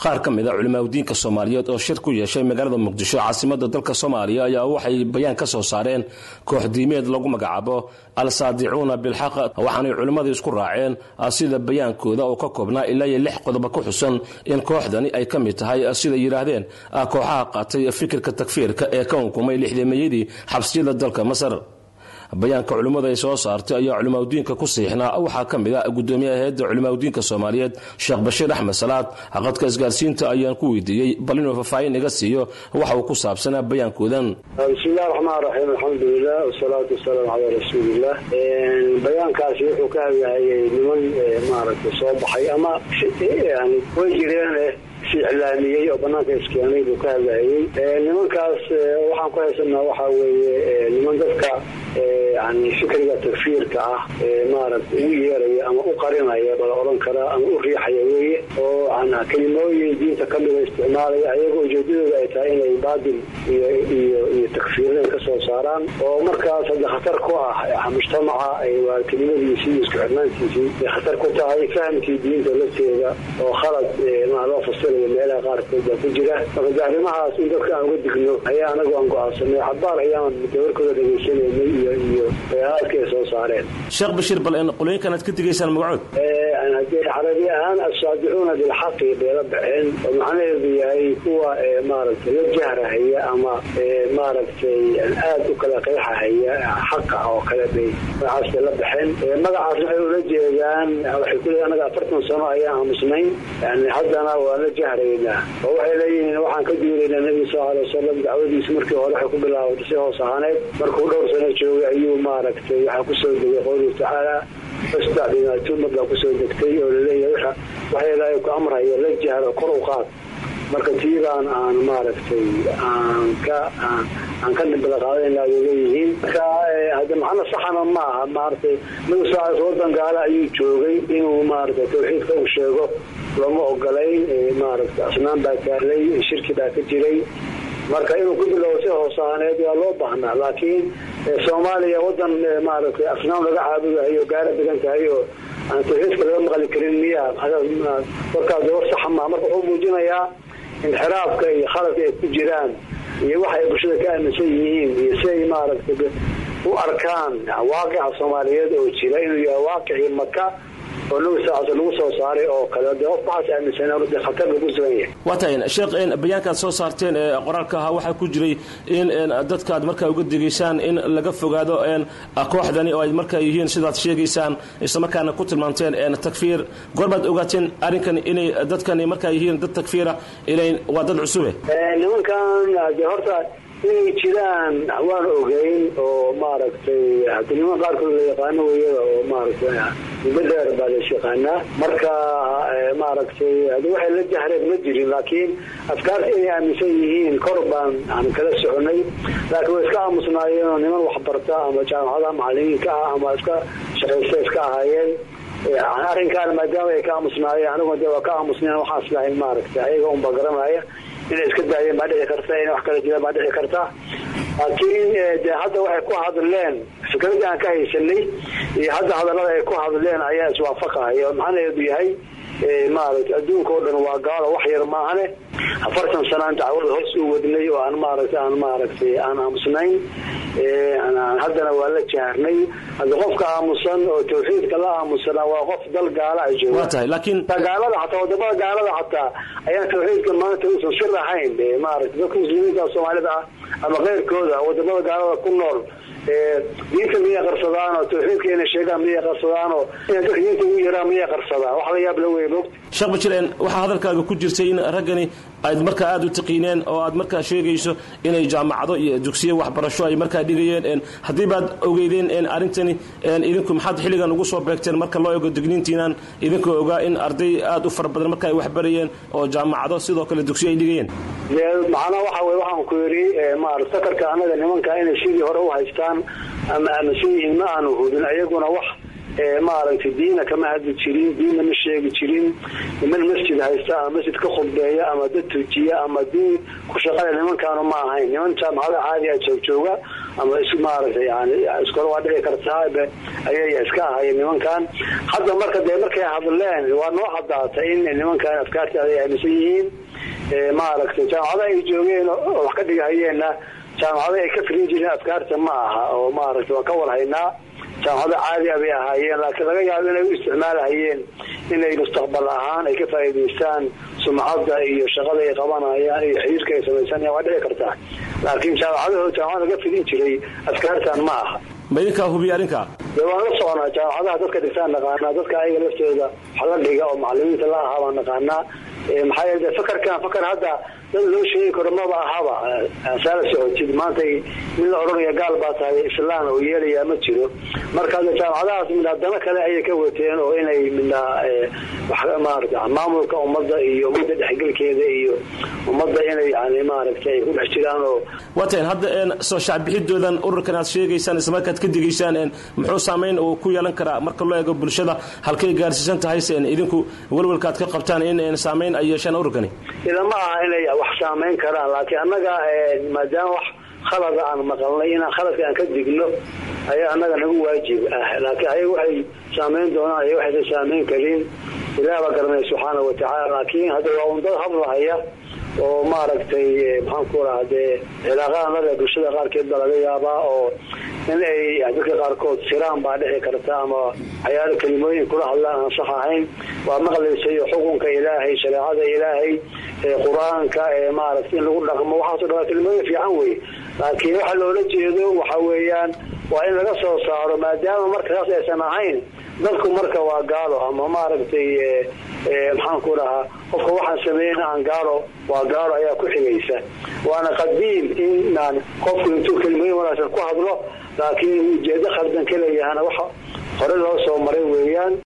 qaar ka mid a culimaadudiinka soomaaliyeed oo shir ku yeeshay magaalada muqdisho caasimada dalka soomaaliya ayaa waxay bayaan ka soo saareen koox diimeed lagu magacaabo al-saadicuuna bilxaq waxaanay culimmadu isku raaceen sida bayaankooda oo ka koobnaa ilaa iyo lix qodoba ku xusan in kooxdani ay ka mid tahay siday yidhaahdeen kooxaha qaatay fikirka takfiirka ee ka unkumay lixdameeyadii xabsiyada dalka masar bayaanka culimmadu ay soo saartay ayaa culimaadudiinka ku siixnaa waxaa ka mid a gudoomiyaha hay-adda culimaadudiinka soomaaliyeed sheekh bashiir axmed salaad qadka isgaarsiinta ayaan ku weydiiyey bal inuu faahfaahin iga siiyo waxa uu ku saabsanaa bayaankoodan bismillahi raxmaan raxiim alxamdulilah wasalaatu wasalaamu calaa rasuuliillah bayaankaasi wuxuu ka hadlahayay niman maaragtay soo baxay ama yani way jireen si iclaamiyey oo banaanka iskeenay buu ka hadlahayey nimankaas waxaan ku haysanaa waxaa weeye niman dadka yani fikriga takfiirka ah maaragtay ugu yeeraya ama u qarinaya bala odhan karaa ama u riixaya weeye oo kelimooyin diinta kamida isticmaalaya ayagoo ujeedadooda ay tahay inay baadil iyo iyo iyo takfiirnay ka soo saaraan oo markaas hadda khatar ku ah mujtamaca waa kelimadiisii iyo isku xirnaantiisii ay khatar ku tahay fahamkii diinta lafteeda oo khalad maa loo fasirayo meelaha qaarkood baa ku jira marka de arrimahaas in dadka aan uga digno ayaa anagu aan go-aansanay xabaar ayaan dawarkooda dhagaysanaynay iyo iyo bayaanaadka ay soo saareen sheekh bashiir bal qolooyinkan aad ka digaysaan magacood hadee carabi ahaan assaadicuuna bilxaqi bay la baxeen oo macnaheedu yahay kuwa maaragtay la jahrahaya ama maaragtay aad u kala qeexahaya xaqa oo kale bay magacaas bay la baxeen magacaas waxay ula jeedaan waxay ku leeyiin anaga afartan sano ayaan aamusnayn yani haddana waa la jahraynaa oo waxay leeyihiin waxaan ka duulaynaa nebiga sal alay wasalam dacwadiisa markii hore waxay ku bilaabatay si hoos ahaaneed markuu dhowr sano joogay ayuu maaragtay waxaa kusoo degay qowluhu tacaala fasdac bimaa tumad baa kusoo degtay oo laleeyahay waxa ilaahay ku amraya la jahro kor u qaad marka tiibaan aan maaragtay aan ka aan ka dhibla qaadayna ay leeyihiin marka hadda macno saxana ma aha maaragtay nabi sal wadan gaale ayuu joogay inuu maaragtay tawxiidka uu sheego looma ogolayn maaragtay asnaan baa taalay shirki baa ka jiray marka inuu ku bilowo si hoosaaneed waa loo baahnaa laakiin soomaaliya wadan maaragtay asnaam laga caabudahayo gaara degan tahay oo aan tawxiidka laga maqli karin miya warkaas war saxa maa marka wuxuu muujinayaa inxiraafka iyo khaladka ay ku jiraan iyo waxa ay bulshada ka aaminsan yihiin iyo si ay maaragtay u arkaan waaqica soomaaliyeed oo jira inuu yahay waaqicii maka oo nabi sal lagu soo saaray oo kale de qof waxaas aaminsan de khatar buu ku sugan yahay waa tahay sheekh bayaankaad soo saarteen ee qoraalka ahaa waxaa ku jiray in dadkaad markaa uga digaysaan in laga fogaado kooxdani oo ay markaa yihiin sidaad sheegaysaan islamarkaana ku tilmaanteen takfiir goorbaad ogaateen arrinkan inay dadkani markaa yihiin dad takfiira ilayn waa dad cusube nimankan de horta inay jiraan waan ogeyn oo maaragtay hadi niman qaarkood la yaqaano weyada oo maaragtay muddo dheer baa las yaqaanaa marka maaragtay hadi waxay la jahreen ma jirin laakiin afkaarta inay aaminsan yihiin kor baan aan kala soconay laakiin way iska aamusnaayeen oo niman waxbarta ama jaamacadaha macalimiinka ah ama iska shaqaysta iska ahaayeen arrinkaan maadaama ay ka aamusnaayeen aniguna de waa ka aamusneen waxaan islahayn maaragtay ayaga unba garanaya inay iska daayeen baa dhici karta inay wax kala jiraan baa dhici karta laakiin de hadda waxay ku hadleen fikradii aan ka haysanay iyo hadda hadallada ay ku hadleen ayaa iswaafaqahaya oo macnaheedu yahay maaragtay adduunka oo dhan waa gaalo wax yar maahane afartan sanaan dacwada hoos u wadnay oo aan maaragtay aan maaragtay aan aamusnayn haddana waa la jaharnay hadda qofka aamusan oo tawxiidka la aamusana waa qof dal gaala a jooga waa tahay laakiin gaalada xataa wadamada gaalada xataa ayaan tawxiidka maanta uusan sir ahayn maaragtay dadka muslimiinta soomaalida ah ama keyrkooda wadamada gaalada ku nool diinta miyay qarsadaan oo tawxiidka inay sheegaan miyay qarsadaan oo inay dadka diinta ugu yaraan miyay qarsadaan wax la yaab la wey moogta sheekh bajireen waxaa hadalkaaga ku jirtay in raggani aad markaa aada u taqiineen oo aad markaa sheegayso inay jaamacado iyo dugsiyo waxbarasho ay markaa dhigayeen haddii baad ogeydeen arrintani idinku maxaad xilligan ugu soo beegteen marka loo ego digniintiinaan idinkoo ogaa in arday aad u fara badan marka ay waxbarayeen oo jaamacado sidoo kale dugsiyo ay dhigayeen macnaha waxa wey waxaan ku yidhi maarata sakarka annaga nimanka inay sidii hore u haystaan ama aaminsan yihiin ma aanu hubin ayaguna wax maaragtay diina kama hadli jirin diinna ma sheegi jirin niman masjid haysta ama masjid ka khudbeeya ama dad tujiya ama diin ku shaqada nimankaanu ma ahayn niman jaamacada caadi a joogjooga ama is maaragtay yani iskole waa dhici kartaa ayay iska ahayeen nimankan hadda marka dee markay hadleen waa noo cadaatay in nimankan afkaartaada ay aaminsan yihiin maaragtay jaamacada ay joogeen oo wax ka dhigahayeenna jaamacada ay ka filin jireen afkaarta ma aha oo maaragtay waa ka warhaynaa jaamacado caadi a bay ahaayeen laakiin laga yaabo inay u isticmaalahayeen inay mustaqbal ahaan ay ka faa'iidaystaan sumcadda iyo shaqada ay qabanayaan iyo xiriirka ay samaysanayaan waa dhici kartaa laakiin jaamacadaho jaamacada laga filin jiray afkaartan ma aha ma idinkaa hubiya arrinkaa dee waan la soconaa jaamacadaha dadka dhigtaan naqaanaa dadka ayaga laftooda wax la dhiga oo macalimiinta la ahaa baan naqaanaa maxaa yeele fakarkan fakar hadda dad loo sheegi karo maba ahaba saala socotid maanta min la odhanaya gaal baa tahay islaan oo yeelayaa ma jiro marka hadda jaamacadahaas midna dano kale ayay ka wateen oo inay midna maarata maamulka ummadda iyo ummadda dhexgelkeeda iyo ummadda inay yani maaragtay ay ku dhex jiraan oo waatan hadda soo shacbixidoodan ururkan aad sheegaysaan islamarkaad ka digaysaan muxuu saamayn uu ku yeelan karaa marka loo eego bulshada halkay gaarsiisan tahay sen idinku welwelkaad ka qabtaan in saamayn ay yeeshaan ururkani ilama aha inay wax saamayn karaan laakiin annaga maadaama wax khalada aan maqalnay inaan khaladka aan ka digno ayaa annaga nagu waajib ah laakiin ayaga waxay saamayn doonaan iyo waxaysan saamayn karin ilaah baa garanaya subxaana watacaala laakiin hadda waa un dad hadlahaya oo maaragtay maxaan ku raha dee cilaaqadan lale bulshada qaarkeed baa laga yaabaa oo in ay dadka qaarkood siraan baa dhici karta ama waxyaalo kelimooyin kula hadlaan aan sax ahayn waa maqlaysayo xukunka ilaahay shareecada ilaahay qur-aanka maaragtay in lagu dhaqmo waxaaso dhan waa kelimooyin fiican wey laakiin waxa loola jeedo waxa weeyaan waa in laga soo saaro maadaama markaas aysan ahayn dadku marka waa gaalo ama maaragtay maxaan ku dhahaa qofka waxaan sameeyeyna aan gaalo waa gaalo ayaa ku xigaysa waana qadiim inaan qofku intuu kelimooyin wanaagsan ku hadlo laakiin ujeedo khaldan ka leeyahana wax hore loo soo maray weeyaan